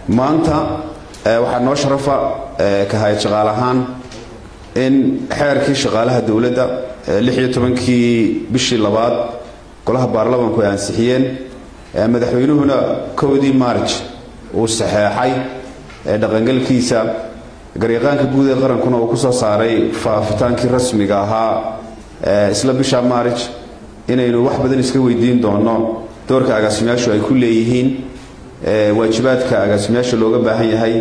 maanta waxaa noo sharafa ka hayad shaqaale ahaan in xeerkii shaqaalaha dowladda lixiyo tobankii bishii labaad golaha baarlamanku ay ansixiyeen madaxweynuhuna kowdii maarj uu saxeexay dhaqangalkiisa garyaqaanka guud ee qarankuna uu kusoo saaray faafitaankii rasmiga ahaa isla bisha maarj inaynu wax badan iska weydiin doono doorka agaasimayaashu ay ku leeyihiin waajibaadka agaasimayaasha looga baahan yahay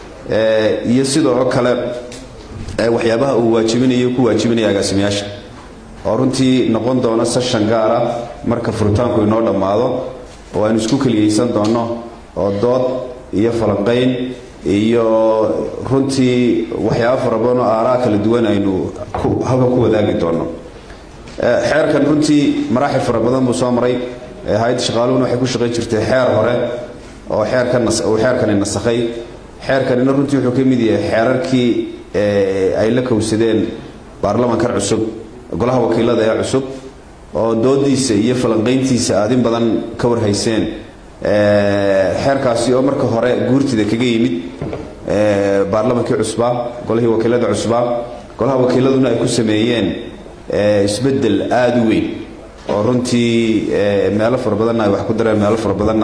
iyo sidoo kale waxyaabaha uu waajibinayo ku waajibinaya agaasimayaasha oo runtii noqon doona seshan gaara marka furitaanku inoo dhammaado oo aynu isku keliyaysan doonno oo dood iyo falanqayn iyo runtii waxyaaba fara badan oo aaraa kala duwan aynu halka ku wadaagi doonno xeerkan runtii maraaxil fara badan buu soo maray hay-adda shaqaaluhuna waxay ku shaqayn jirtay xeer hore oo xeerkanuu xeerkani nasakhay xeerkanina runtii wuxuu ka mid yahay xeerarkii ay la kowsadeen baarlamankan cusub golaha wakiilada ee cusub oo doodiisa iyo falanqayntiisa aad in badan ka warhayseen xeerkaasi oo marka hore guurtida kaga yimid baarlamankii cusbaa golihii wakiilada cusbaa golaha wakiiladuna ay ku sameeyeen isbedel aada u weyn oo runtii meelo fara badanna ay wax ku dareen meelo fara badanna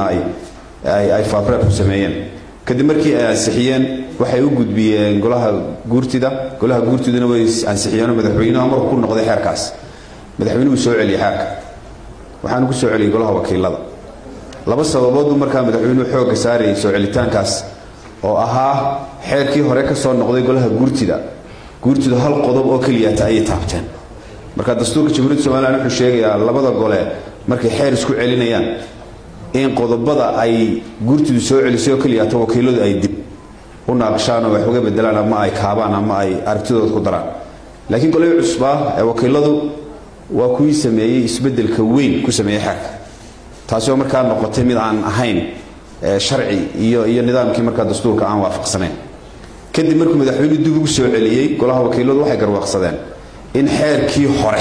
ay faafreer ku sameeyeen kadib markii ay ansixiyeen waxay u gudbiyeen golaha guurtida golaha guurtiduna way ansixiyeenoo madaxweynuhu marku ku noqday xeerkaas madaxweynuhu soo celiyey xeerka waxaanu ku soo celiyey golaha wakiilada laba sababoodbuu markaa madaxweynuhu xoogga saarayay soo celitaankaas oo ahaa xeerkii hore ka soo noqday golaha guurtida guurtidu hal qodob oo keliyata ayay taabteen marka dastuurka jamhuuriyadda somalilan wuxuu sheegayaa labada gole markay xeer isku celinayaan in qodobada ay guurtidu soo celisay oo keliyaato wakiiladu ay dib u naaqshaan oo wax uga bedelaan ama ay kaabaan ama ay aragtidooda ku daraan laakiin golihii cusbaa ee wakiiladu waa kuwii sameeyey isbedelka weyn ku sameeyey xeerka taasi oo markaa noqotay mid aan ahayn sharci iyo iyo nidaamkii markaa dastuurka aan waafaqsanayn kadib markuu madaxweynuhu dib ugu soo celiyey golaha wakiiladu waxay garwaaqsadeen in xeerkii hore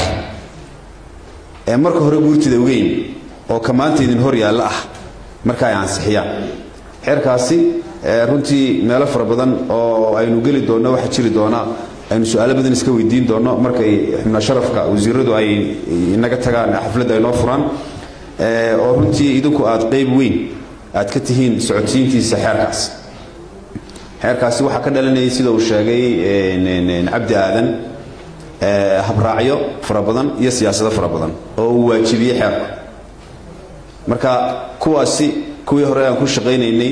ee marka hore guurtida weyn oo ka maanta idin hor yaalla ah marka ay ansixiyaan xeerkaasi runtii meelo fara badan oo aynu geli doonno waxaa jiri doona aynu su-aalo badan iska weydiin doonno markay xubna sharafka wasiiradu ay inaga tagaan xafladda ay noo furaan oo runtii idinku aad qayb weyn aad ka tihiin socodsiintiisa xeerkaas xeerkaasi waxaa ka dhalanayay sida uu sheegay cabdi aadan habraacyo fara badan iyo siyaasado fara badan oo uu waajibiyey xeerka marka kuwaasi kuwii hore aan ku shaqaynaynay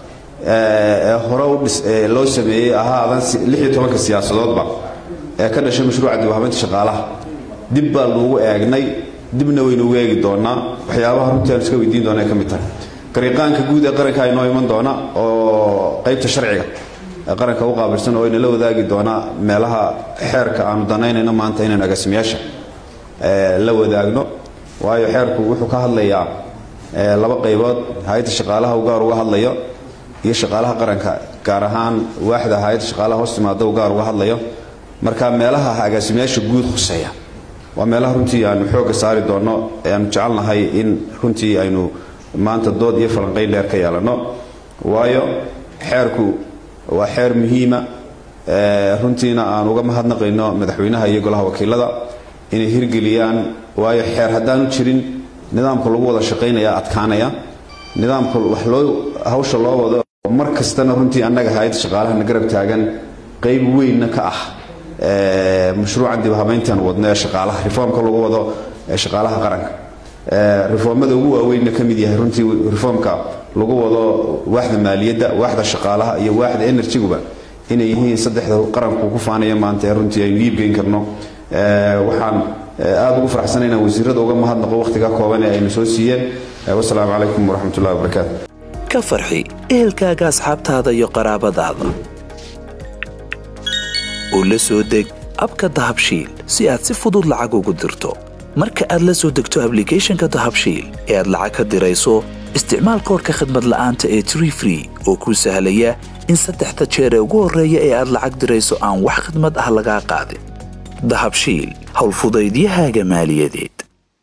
hore loo sameeyey ahaadan lixiyo tobanka siyaasadoodba ee ka dhashay mashruuca dibhabaynta shaqaalaha dib baa nuugu eegnay dibna waynuugu eegi doonaa waxyaabaha runtii aan iska weydiin doona ay ka mid tahay gariiqaanka guud ee qaranka inoo iman doona oo qaybta sharciga ee qaranka u qaabilsan oo inala wadaagi doonaa meelaha xeerka aanu danaynayno maanta inaynu agaasimayaasha la wadaagno waayo xeerku wuxuu ka hadlayaa laba qaybood hay-adda shaqaalaha u gaar uga hadlayo iyo shaqaalaha qaranka gaar ahaan waaxda hay-adda shaqaalaha hoos timaada u gaar uga hadlayo marka meelaha agaasimayaasha guud khuseeya waa meelaha runtii aanu xoogga saari doonno ee aanu jecelnahay in runtii aynu maanta dood iyo falanqayn dheer ka yeelanno waayo xeerku waa xeer muhiima runtiina aan uga mahadnaqayno madaxweynaha iyo golaha wakiilada inay hirgeliyaan waayo xeer haddaanu jirin nidaamka lagu wada shaqaynaya adkaanaya nidaamka wax loo hawsha loo wado mar kastana runtii annaga hay-adda shaqaalahana garab taagan qayb weynna ka ah mashruucan dib habayntan wadno ee shaqaalaha reformka lagu wado ee shaqaalaha qaranka reformada ugu waaweynna ka mid yahay runtii reformka lagu wado waaxda maaliyadda waaxda shaqaalaha iyo waaxda enerjiguba inay yihiin saddexda qaranku ku faanaya maanta ee runtii aynu iibgeyn karno waxaan aada ugu faraxsana inaan wasiirada uga mahadnaqo wakhtiga kooban ee aynu soo siiyeen wasalaamu calaykum waraxmatullahi wabarakaatu ka farxi ehelkaaga asxaabtaada iyo qaraabadaada u la soo deg abka dahabshiil si aad si fudud lacag ugu dirto marka aad la soo degto ablicathonka dahabshiil ee aad lacag ka dirayso isticmaal koorka khadmad la'aanta ee tree free oo kuu sahlaya in saddexda jeer ee ugu horreeya ee aad lacag dirayso aan wax khidmad ah lagaa qaadin dahabshiil howlfudaydiyahaaga maaliyadeed